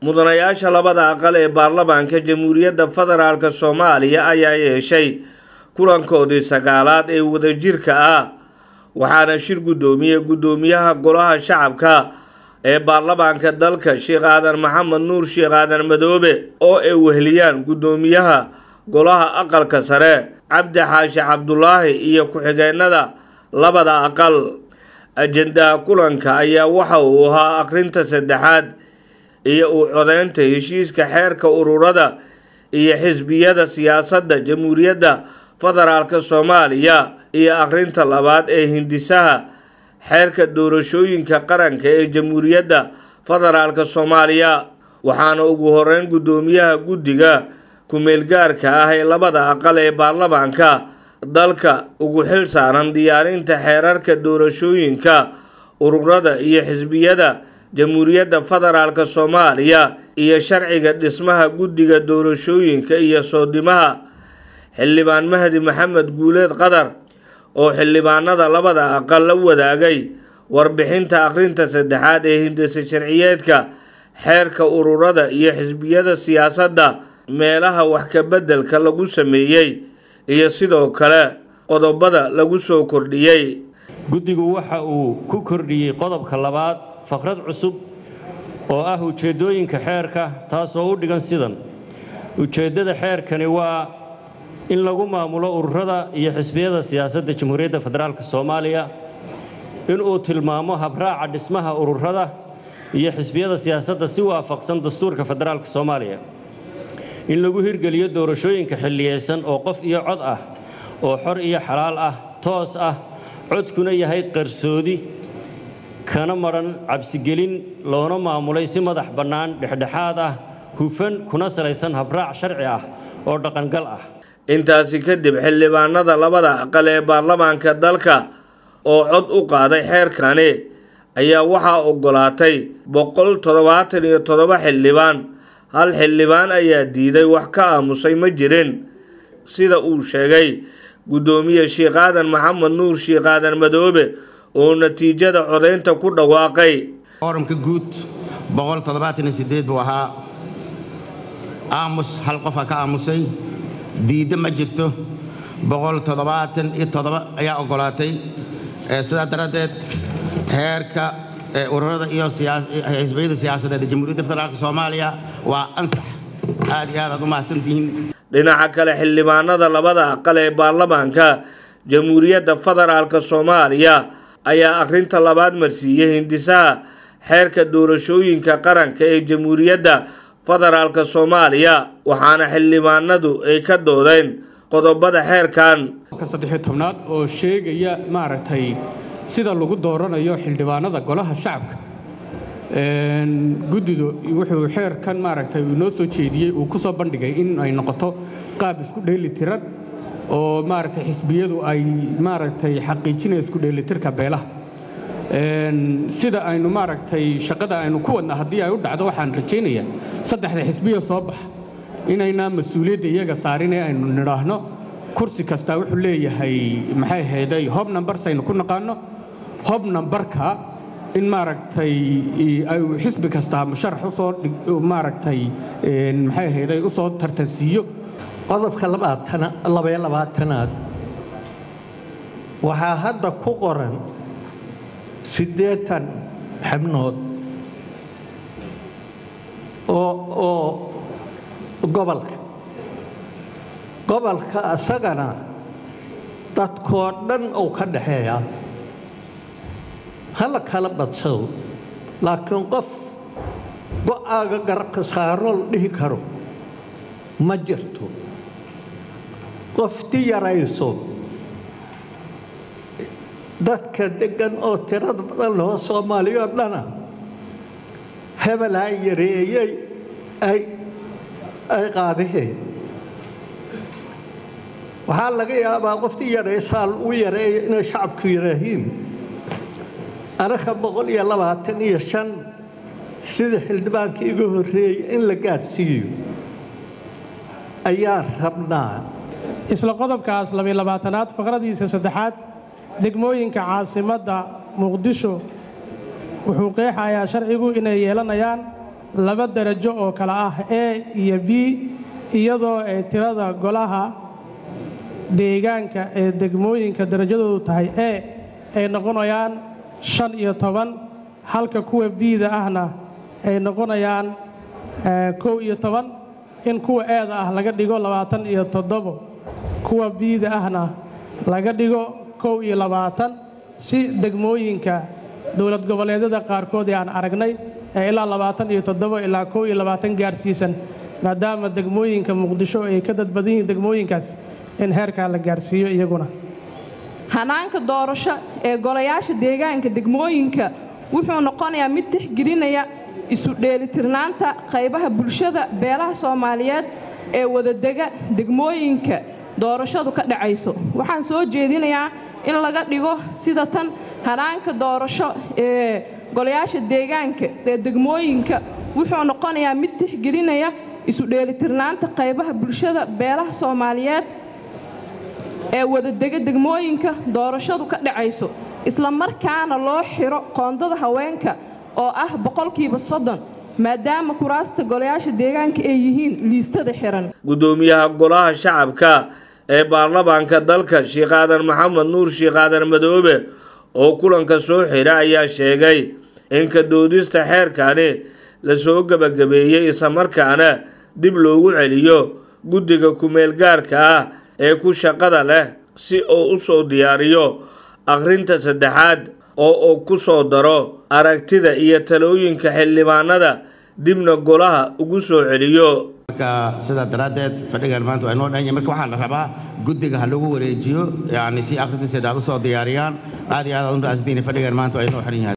mudanayaasha labada aqal ee baarlamaanka jamhuuriyadda federaalk soomaaliya ayaa yeeshay kulankoodii sagaalaad ee wadajirka ah waxaana shir guddoomiyey guddoomiyaha golaha shacabka ee baarlamaanka dalka sheekh aadan maxamed nuur sheekh aadan madoobe oo ay weheliyaan guddoomiyaha golaha aqalka sare cabdi xaashi cabdulaahi iyo ku-xigeenada labada aqal ajendaha kulanka ayaa waxa uu ahaa akhrinta saddexaad iyo u codeynta heshiiska xeerka ururada iyo xisbiyada siyaasadda jamhuuriyadda federaalk soomaaliya iyo akhrinta labaad ee hindisaha xeerka doorashooyinka qaranka ee jamhuuriyadda federaalk soomaaliya waxaana ugu horeyn guddoomiyaha guddiga ku-meelgaarka ah ee labada aqal ee baarlamaanka dalka ugu xil saaran diyaarinta xeerarka doorashooyinka ururada iyo xisbiyada jamhuuriyadda federaalk soomaaliya iyo sharciga dhismaha guddiga doorashooyinka iyo soodimaha xildhibaan mahdi maxamed guuleed qadar oo xildhibaanada labada aqal la wadaagay warbixinta akhrinta saddexaad ee hindisa sharciyeedka xeerka ururada iyo xisbiyada siyaasadda meelaha wax ka beddelka lagu sameeyey iyo sidoo kale qodobada lagu soo kordhiyey guddigu waxa uu ku kordhiyey qodobka labaad faqrad cusub oo ah ujeeddooyinka xeerka taasoo u dhigan sidan ujeeddada xeerkani waa in lagu maamulo ururada iyo xisbiyada siyaasadda jamhuuriyadda federaalk soomaaliya inuu tilmaamo habraaca dhismaha ururada iyo xisbiyada siyaasadda si waafaqsan dastuurka federaalk soomaaliya in lagu hirgeliyo doorashooyinka xilliyeysan oo qof iyo cod ah oo xor iyo xalaal ah toos ah codkuna yahay qarsoodi kana madhan cabsigelin loona maamulay si madax bannaan dhexdhexaad ah hufan kuna salaysan habraac sharci ah oo dhaqangal ah intaasi kadib xildhibaanada labada aqal ee baarlamaanka dalka oo cod u qaaday xeerkani ayaa waxaa oggolaatay boqol toddobaatan iyo toddoba xildhibaan hal xildhibaan ayaa diiday wax ka aamusay ma jirin sida uu sheegay guddoomiye sheekh aadan maxamed nuur sheekh aadan madoobe oo natiijada codaynta ku dhawaaqay foorumka guud boqol toddobaatan iyo siddeed buu ahaa aamus hal qofa ka aamusay diidda ma jirto boqol toddobaatan iyo toddoba ayaa oggolaatay sidaa daraaddeed heerka ururada iyo xisbiyada siyaasadeed ee jamhuuriyadda federaalk soomaaliya waa ansax aad iyo aad aad u mahadsantihiin dhinaca kale xildhibaanada labada aqal ee baarlamaanka jamhuuriyadda federaalk soomaaliya ayaa akhrinta labaad marsiiyey hindisaha xeerka doorashooyinka qaranka ee jamhuuriyadda federaalk soomaaliya waxaana xildhibaanadu ay ka doodeen qodobada xeerkan saddexiyo tobnaad oo sheegaya maaragtay sida lagu dooranayo xildhibaanada golaha shacabka guddidu wuxuu xeerkan maaragtay uu noo soo jeediyey uu ku soo bandhigay in ay noqoto qaab isku dheeli tiran oo maaragtay xisbiyadu ay maaragtay xaqiijinaya isku dheelitirka beelaha sida aynu maaragtay shaqada aynu ku wadna haddii ay u dhacdo waxaan rajaynayaa saddexda xisbiya soo baxa inaynaa mas-uuliyadda iyaga saarin ee aynu nidhaahno kursi kastaa wuxuu leeyahay maxay ahayday hob numbers aynu ku naqaanno hob numbarka in maaragtay xisbi kastaa musharax usoo maaragtay maxay ahayday u soo tartansiiyo qodobka labaiyo labaatanaad waxaa hadda ku qoran siddeetan xibnood oo oo gobolka gobolka isagana dadkoo dhan uu ka dhaxeeyaa hala kala badsado laakiin qof go'aaga garabka saaroo la dhihi karo ma jirto qofti yarayso dadka deggan oo tirada badan laho soomaaliyoo dhana hebelaa yareeyey ay ay qaadiheen waxaa laga yaabaa qoftii yaraysaa lagu yareeyo inay shacabku yidhaahiin anaga boqol iyo labaatan iyo shan sida xildhibaanka iga horreeyey in la gaadhsiiyo ayaa rabnaa isla qodobkaas labiyo labaatanaad faqradiisa saddexaad degmooyinka caasimadda muqdisho wuxuu qeexayaa sharcigu inay yeelanayaan laba darajo oo kale ah a iyo b iyadoo ay tirada golaha deegaanka ee degmooyinka darajadoodu tahay a ay noqonayaan shan iyo toban halka kuwa b-da ahna ay noqonayaan kow iyo toban in kuwa eeda ah laga dhigo labaatan iyo toddobo kuwa b-da ahna laga dhigo kow iyo labaatan si degmooyinka dowlad goboleedyada qaarkood ee aan aragnay ee ilaa labaatan iyo toddobo ilaa kow iyo labaatan gaarsiisan maadaama degmooyinka muqdisho ay ka dadbadan yihiin degmooyinkaas in heerkaa la gaarsiiyo iyaguna hanaanka doorasho ee golayaasha deegaanka degmooyinka wuxuu noqonayaa mid tixgelinaya isu dheelitirnaanta qaybaha bulshada beelaha soomaaliyeed ee wadadega degmooyinka doorashadu ka dhacayso waxaan soo jeedinayaa in laga dhigo sida tan hanaanka doorasho ee golayaasha deegaanka ee degmooyinka wuxuu noqonayaa mid tixgelinaya isu dheelitirnaanta qaybaha bulshada beelaha soomaaliyeed ee wadadega degmooyinka doorashadu ka dhacayso isla markaana loo xiro qoondada haweenka oo ah boqolkiiba soddon maadaama kuraasta golayaasha deegaanka ay yihiin liistada xiran guddoomiyaha golaha shacabka ee baarlamaanka dalka sheekh aadan maxamed nuur sheekh aadan madoobe oo kulanka soo xidha ayaa sheegay in ka doodista xeerkani lasoo gebagabeeyey islamarkaana dib loogu celiyo guddiga kumeel gaarka ah ee ku shaqada leh si uu u soo diyaariyo akhrinta saddexaad oo uu ku soo daro aragtida iyo talooyinka xildhibaanada dibna golaha ugu soo celiyo marka sidaa daraaddeed fadhigan maanta waa inoo dhanya marka waxaan rabaa guddiga ha lagu wareejiyo yani si akhrinta saddexaad u soo diyaariyaan aad iyo aad aad u raasdiin fadhigan maanta waa inoo xiran yahay